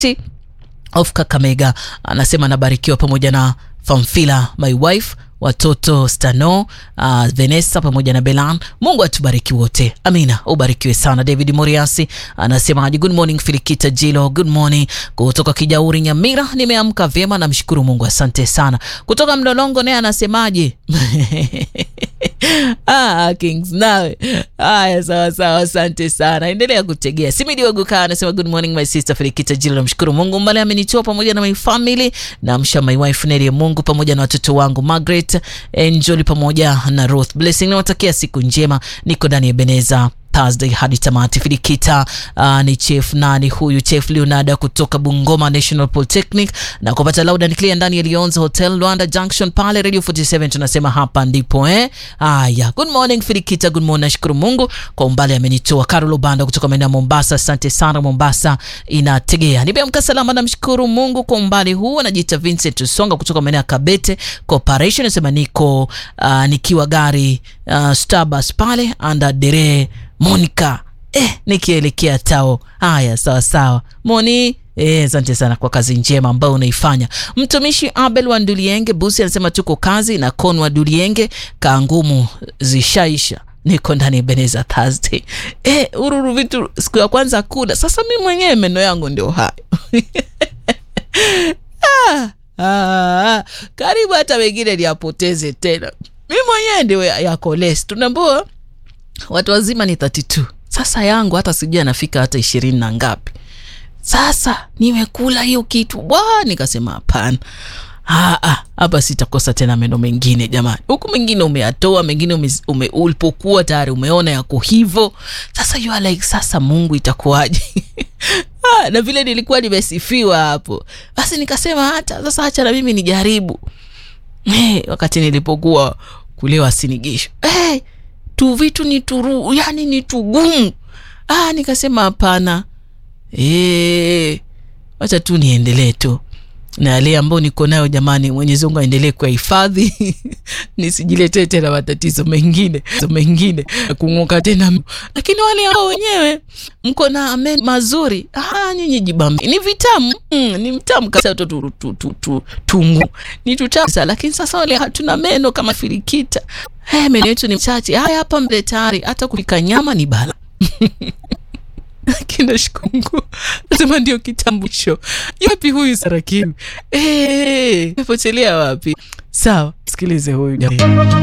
of Kakamega anasema anabarikiwa pamoja na Famfila my wife watoto Stano, uh, Vanessa pamoja na Belan. Mungu atubariki wote, amina. Ubarikiwe sana. David Moriasi anasemaje? Good morning Filikita Jilo, good morning kutoka Kijauri Nyamira. Nimeamka vyema, namshukuru Mungu, asante sana. Kutoka Mlolongo naye anasemaje? Ah, Kings nawe. Haya, sawa sawa, asante sana. Endelea kutegea. Simidi Waguka anasema good morning my sister Filikita Jilo, namshukuru Mungu mbale amenitoa pamoja na my family, namsha my wife Neri Mungu pamoja na watoto wangu Margaret, Angel pamoja na Ruth. Blessing nawatakia siku njema. Niko ndani ya Beneza Thursday hadi tamati. Filikita uh, ni chef nani huyu? Chef Leonardo kutoka Bungoma National Polytechnic na kupata loud and clear ndani ya Lion's Hotel Luanda Junction pale Radio 47 tunasema hapa ndipo eh. Haya, good morning Filikita, good morning. Nashukuru Mungu kwa umbali amenitoa. Carol Banda kutoka maeneo ya Mombasa, asante sana. Mombasa inategea. Nimeamka salama, namshukuru Mungu kwa umbali huu. Anajiita Vincent Songa kutoka maeneo ya Kabete Corporation, nasema niko uh, nikiwa gari uh, Starbucks pale anda dere Monica eh, nikielekea tao. Haya, sawa sawa Moni. Eh, asante sana kwa kazi njema ambayo unaifanya. Mtumishi Abel wa Ndulienge Busi anasema tuko kazi na Kon wa Ndulienge, kaa ngumu zishaisha niko ndani ya Beneza Thursday. Eh, ururu vitu siku ya kwanza kula. Sasa mimi mwenyewe meno yangu ndio hayo. ah, ah, karibu hata wengine niapoteze tena. Mimi mwenyewe ndio yako less. Tunaambua watu wazima ni 32. Sasa yangu hata sijui anafika hata ishirini na ngapi. Sasa nimekula hiyo kitu bwa, nikasema hapana, hapa sitakosa tena meno mengine jamani. Huku mengine umeyatoa, mengine ume, ume, ulipokuwa tayari umeona yako hivyo. Sasa you are like, sasa Mungu itakuwaje? Ah, na vile nilikuwa nimesifiwa hapo, basi nikasema hata sasa, hacha na mimi nijaribu. Hey, wakati nilipokuwa kulewa sinigisho hey, tu vitu ni turu, yani ni tugumu. Ah, nikasema hapana, eh, wacha tu niendelee tu na yale ambayo niko nayo jamani. Mwenyezi Mungu aendelee kuhifadhi nisijiletee tena matatizo mengine mengine kung'oka tena. Lakini wale ambao wenyewe mko na amen mazuri, ah, nyinyi jibambe, ni vitamu mm, ni mtamu kabisa tu, tu, tu, tu, tu, tungu ni tutamu sana. Lakini sasa wale hatuna meno kama Filikita, hey, meno yetu ni chache. Haya hapa mbele tayari hata kupika nyama ni bala Kinashukuru nasema ndio kitambulisho. Yapi huyu Sarakimu? Eh, potelea wapi? Sawa, sikilize huyu